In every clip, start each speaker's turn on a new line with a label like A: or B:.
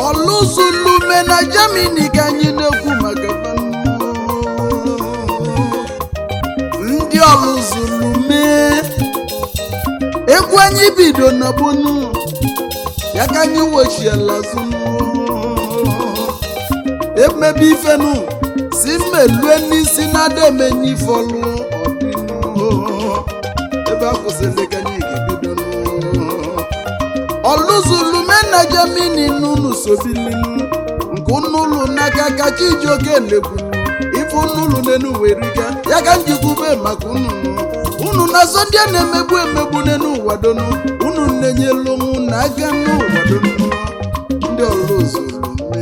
A: ọlụzulume na Germany ka anyị na-ekwu maka ndị ọlụzulume egwu anyị bido na gbonu ya ka anyị wechiela zunu emebe ifenu si mmelue n'isi na-ada emenye ifolu ọdịnu ebe a kwụsịrị ka anyị ga-ebido ọlụzulume na Germany n'ụlọ sobilinu nke ụnụụlọ n'aka ka Chijioke leburu ife ụnụụlọ n'enu weriga ya ka njikwube maka ununu unu na-azọ ndị a na-emegbu emegbu n'enu ụwa donu unu na-enyelu onwu na aga n'ụwa donu ndị ọlụzulume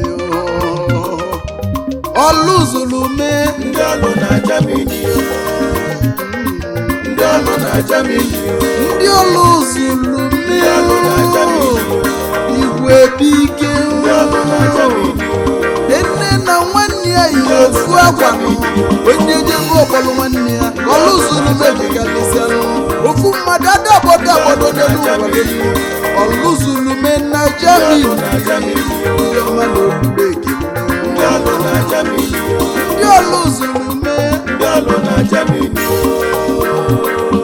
A: ọlụzulume
B: ndị ọlụ na Germany o. ndị ọlụ na Germany o.
A: ndị ọlụzulume
B: ndị ọlụ na Germany o.
A: igwe bike
B: ndị ọlụ na Germany o.
A: nne na nwanne ya yi ofu akwa onye jego ọkpọlụ nwanne ya ọlụzulume dịkarịsịanụ ofu mmadụ ada agbodo agbodo n'elu ụwa n'elu ọlụzulume na Germany
B: na Germany o.
A: ndị ọma na obodo ekele
B: ndị ọlụ na Germany o.
A: ndị ọlụzulume
B: ndị ọlụ na Germany o.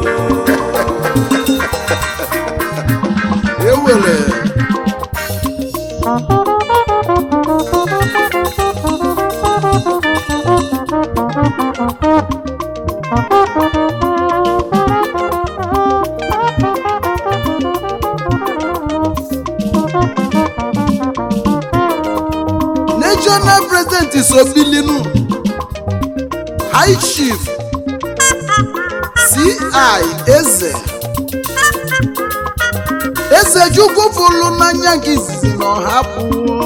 A: ewere national president sobilinu high chief ci eze eze chukwu fụlụ n'anya nke izizi na ọhapụ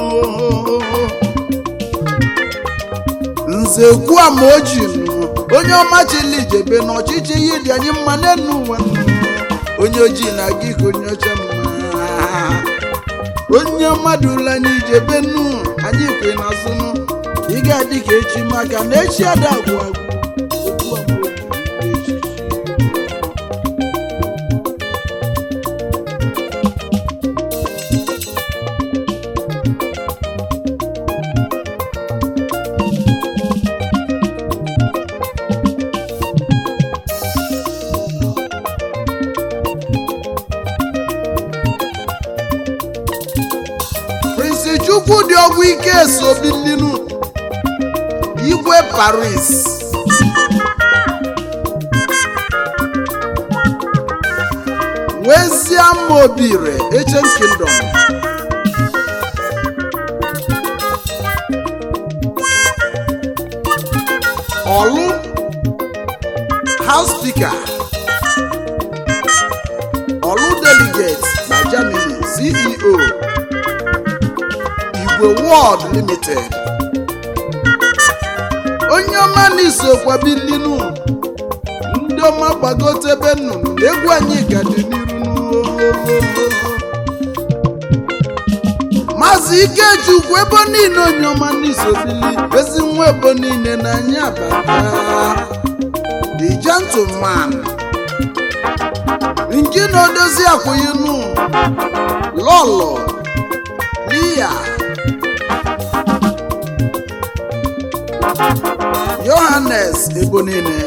A: nze kwuo ma o ji nụ onye ọma chili jebe n'ọchịchị ihe dị anyị mma n'enu ụwa nụ. onye ojii na-aga ike onye ọcha mma onye mmadụ ụlọ anyị jebe nụ anyị kwe n'azụ nụ ị ga-adị ka echi maka na echi ada agwụ agwụ Okwu a bụ okwu echichi. Prince Chukwu dị ọgwụ ike esobilinu igwe Paris nwezie mobire Ancient Kingdom Ọlụ House Speaker Ọlụ Delegate na Germany CEO Igwe World Limited onye ọma n'isokwa bilinu ndị ọma gbagote ebe nnụnụ na egwu anyị ka dị n'iru n'ụlọ maazị Ikechukwu ebe niile onye ọma n'isobili ezi nwa ebo niile na anyị abata the gentleman nke na odozi akwụghịnụ lọlọ lia yohanes ebo niile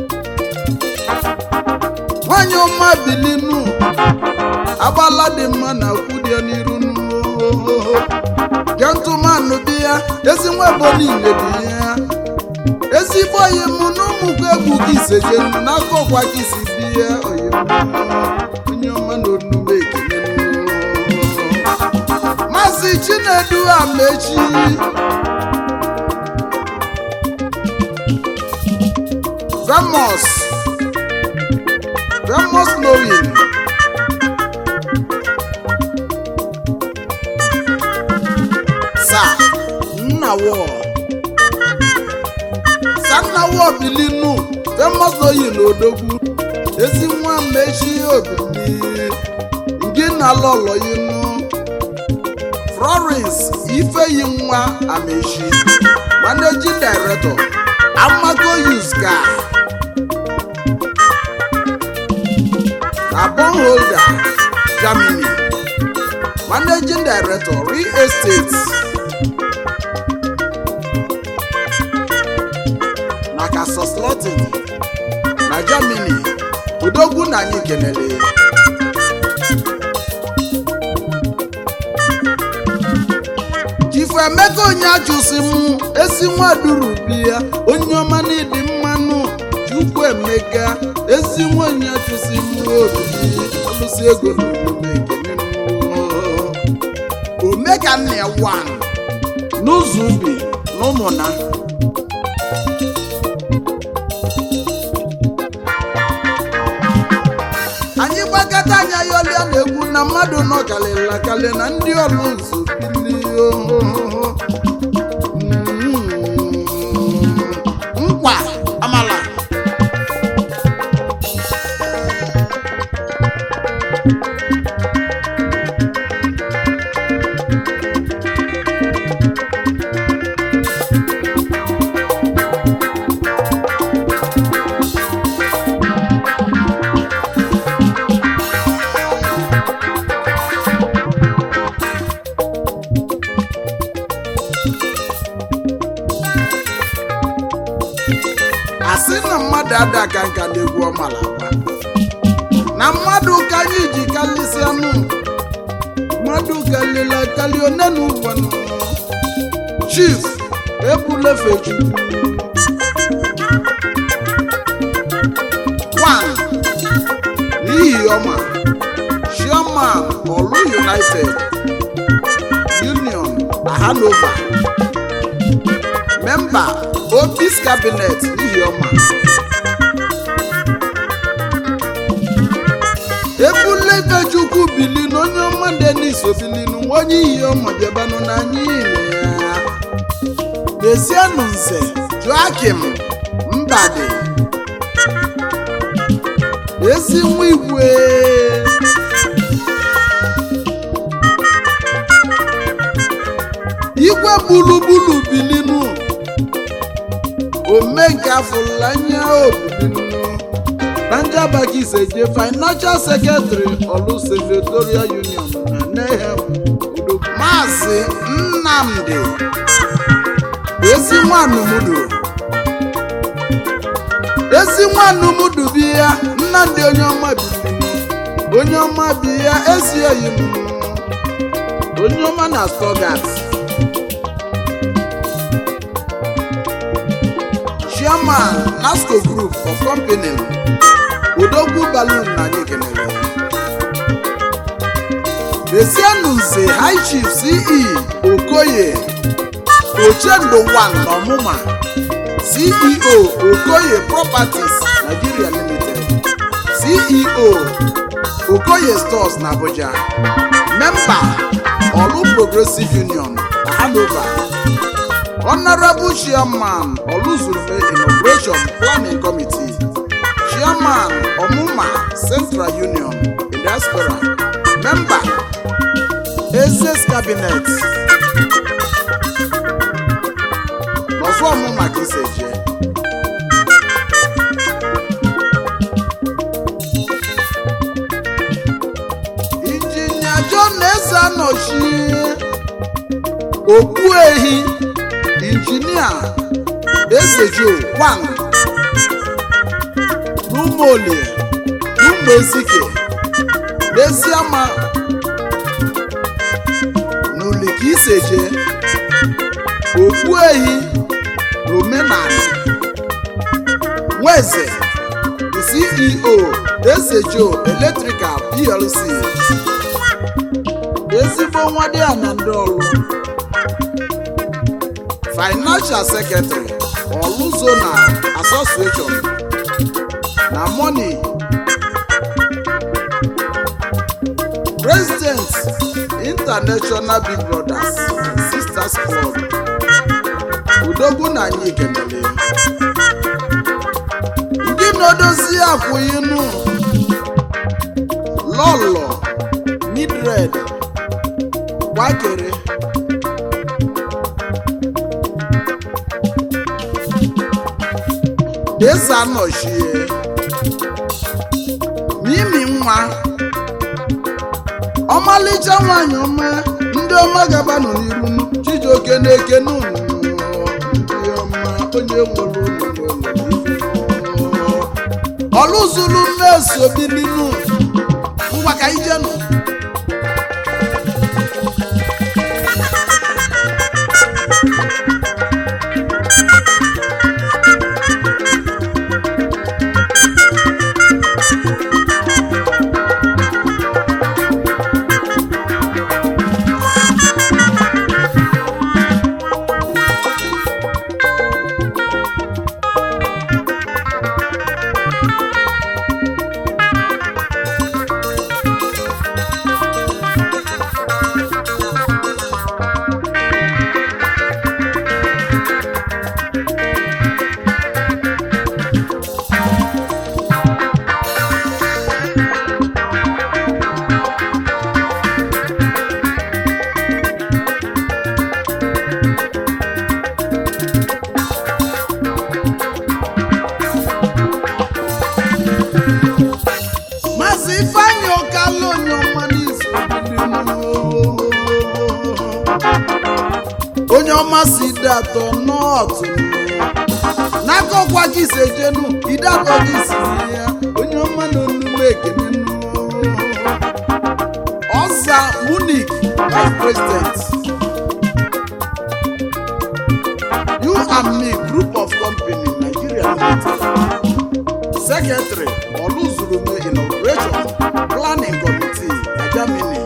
A: nwanyị ọma bilinu agbala dị mma na kwudie n'iru n'ohoho gentụmanụ dị ya ezi nwa ebo niile dị ya ezigbo oyi mụ na ụmụkwu egwu gị iseje n'aka ọkwa gị si bie oyi onye ọma na onume ekele maazị chinedu amechi Ramos Ramos knowing Sa Nnawo Sa Nnawo Bilinu Ramos knowing n'odogwu ezi nwa mechi obili ngị na lọlọ yinu Florence Ifeyi nwa Amechi Managing Director Amago Yuska na bondholder Germany managing director real estate na Kaiserslautern na Germany odogwu na anyị kenele Ifemeka onye achụsi m esi nwaduru bi ya onye ọma n'ịdị mmanụ Chukwu Emeka ezi nwanyị achụsi m obi ọlụsi ego na omume ekene m. omeka nna ya wan n'ụzọ ubi na ụmụna anyị gbakọta anya yọlịa na-egwu na mmadụ nọ kalịla kalị na ndị ọrụ nzu bili ohoho nkwa amala asị na mmadụ ada aka nka na-egwu ọmala agba na mmadụ ka anyị ji kalịsịa nụ mmadụ kalịla kalị one na ụgwanụ chief ebulefechukwu one n'ihi ọma chairman olu united union na hanover memba obis cabinet n'ihi ọma ebule ifechukwu bili na onye ọma denis obilinu nwa onye ihe ọma bịabanụ n'anya ile ya desienụ nze joakim mbadi ezi nwa igwe igwe gburugburu bilinu omenka afụlanya obilinu na njabagi iseje financial secretary olu secretarial union na nehem udo maazị nnamdi ezi nwanumudu ezi nwanumudu bi ya nnamdi onye ọma bilinu onye ọma bi ya ezi oyi m onye ọma na stogat chairman nasco group of company odogwu balloon na anyị kelere desienụ nze high chief ce okoye ochendo one n'ọmụma ceo okoye properties nigeria limited ceo okoye stores na abuja memba olu progressive union na hanover honorable chairman oluzurfe inauguration planning committee chairman omuma central union in diaspora member ezes cabinet n'ọzọ ọmụma ka isi eje injinia john eze anọchie okpu ehi injinia ezejo wan n'ụmụolie n'ụmụ ezike n'eziama n'uli ka iseje okpu ehi n'omenala nweze the ceo ezejo electrical plc ezigbo nwa dị ya na ndị ọrụ financial secretary oluzona association na money president international big brothers and sisters club udogwu na anyị kenele ndị na-edozi akwụghịnụ lọlọ midred gbakere eze anọchie mimi nwa ọmalịcha nwanyị ọma ndị ọma gaba nọ n'iru nu, chijioke na-eke n'ụnụ ndị ọma onye nwere ụlọ ọlụzulu mmeso bilinu ngwa ka ije nụ Maazị Ifeanyị Ọkalụ onye ọma n'izu onye ọma si ide atọ nọọtụ n'aka ọkwa gị si ejenu ide atọ gị si ya onye ọma na onume ekene nụ. ọsa munik vice president you and me group of company nigeria limited secretary Oluzurume inauguration planning committee na Germany.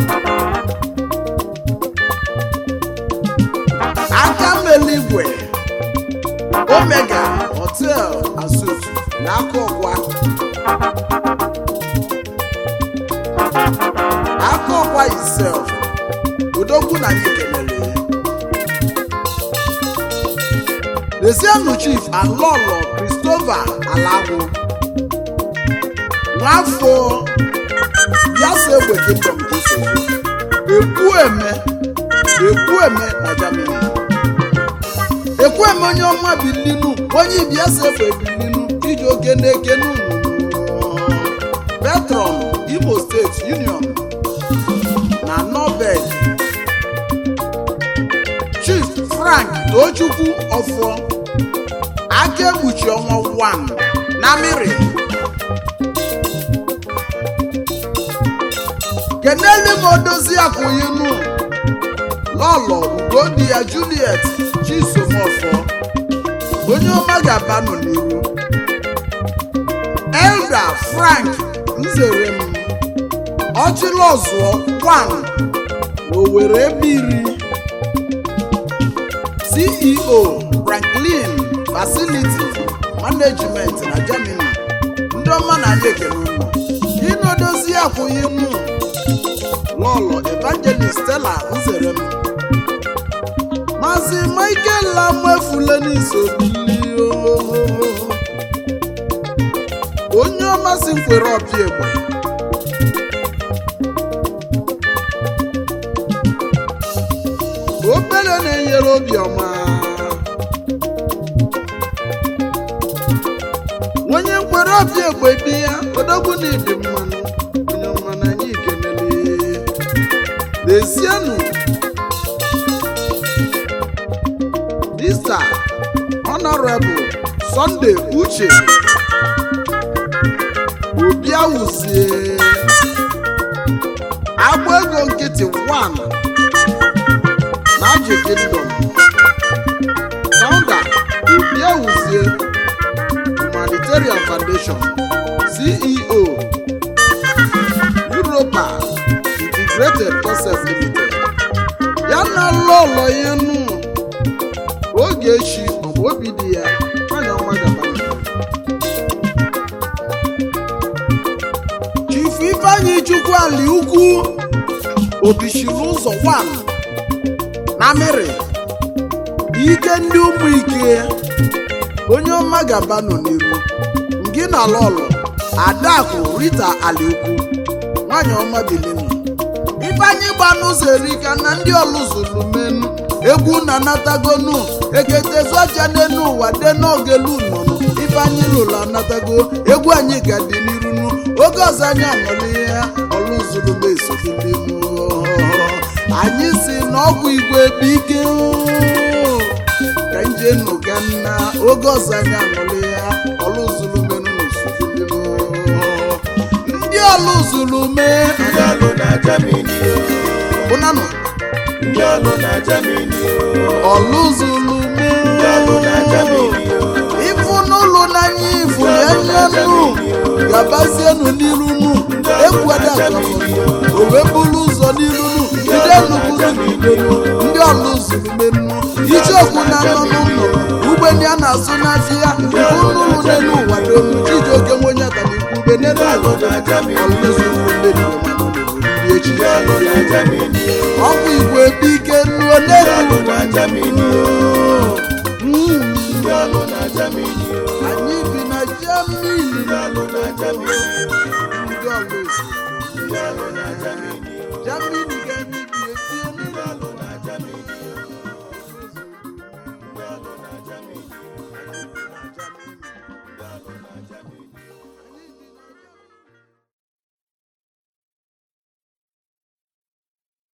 A: Akameligwe Omega Hotel and Suites n'aka ọkwa. Aka ọkwa itself Odogwu na anyị kelere. Lezienụ Chief and Lolo Christopher Alagwu. n'afọ yasa egbe kingdom ka isi ekwueme ekwueme na germany ekwueme onye ọma bilinu onye ibi yasa egbe bilinu iji oke na-eke n'unu petron imo steeti union na nobel chief frank tochukwu ọfọ aka ekpuchi ọnwa 1 na mmiri kenele m odozi akwụyinu lọlọ ugodi ya juliet chisomọfọ onye ọma ga-abanụ n'iru elda frank nzere m ọchịlọzụọ kwan n'owere ebiri ceo franklin facility management na germany ndị ọma na anyị ekele ụlọ inodozi akwụyinu lọlọ evangelist stella nzere m maazị michael lamefule n'isobili onye ọmasị nkwere ọpịa egbe obere na-enyere obiọma onye nkwere ọpịa egbe bi ya odogwu na ịdị mmanụ onye ọma na anyị ikenele Lezienụ Mr. Honorable Sunday Uche Obiawuzie agba ego nkịtị 1 na Aji Kingdom Founder Obiawuzie Humanitarian Foundation CEO Europa Integrated Concept Limited ya na lọlọ ya nụ oge echi ọbụ obi dị ya nwanyị ọma gaba Chief Ifeanyi Chukwu Ali Ukwu obichiri ụzọ 1 na mmiri ike ndị ụmụ ike onye ọma gaba nọ n'iru ngị na lọlọ adakụ Rita Ali Ukwu nwanyị ọma bilinu ifeanyị gba n'ụzọ erika na ndị ọlụzulu menu egwu na natagonu eketezuaja n'enu ụwa de n'ogelu nọnụ ife ife anyị lụrụ anatago egwu anyị ga dị n'iru nu oge ọzọ anyị anọla ya ọlụzuru m esodili anyị si na ọgwụ igwe bụ ike oo. ka nje nụga nna oge ọzọ anyị anọla ya ọlụzuru menu n'osodili ndị ọlụzuru mee
B: ndị ọlụ na Germany
A: ụnanụ
B: ndị ọlụ na Germany
A: ọlụzuru mee
B: ndị ọlụ na Germany
A: ifu n'ụlọ n'anya ifu ya nyanụ gabazienụ n'iru nu egwuada o wee buru ụzọ n'iru nu jide nnukwuzugidenu ndị ọlụ zuru menu ijeokwu na anọ n'ụlọ ugbe ndị a na-azụ n'afịa ifu n'ụlọ n'elu ụwa donu iji oke nwenye atanikwu ugbe n'elu ụwa ọlụzuru menu ndị echi
B: ndị ọlụ na Germany
A: ọgwụ igwe ebe ike nuo
B: ndị
A: n'elu
B: ọlụ na Germany
A: Mm.
B: ndị ọlụ na Germany
A: anyị bi na Germany
B: ndị ọlụ na Germany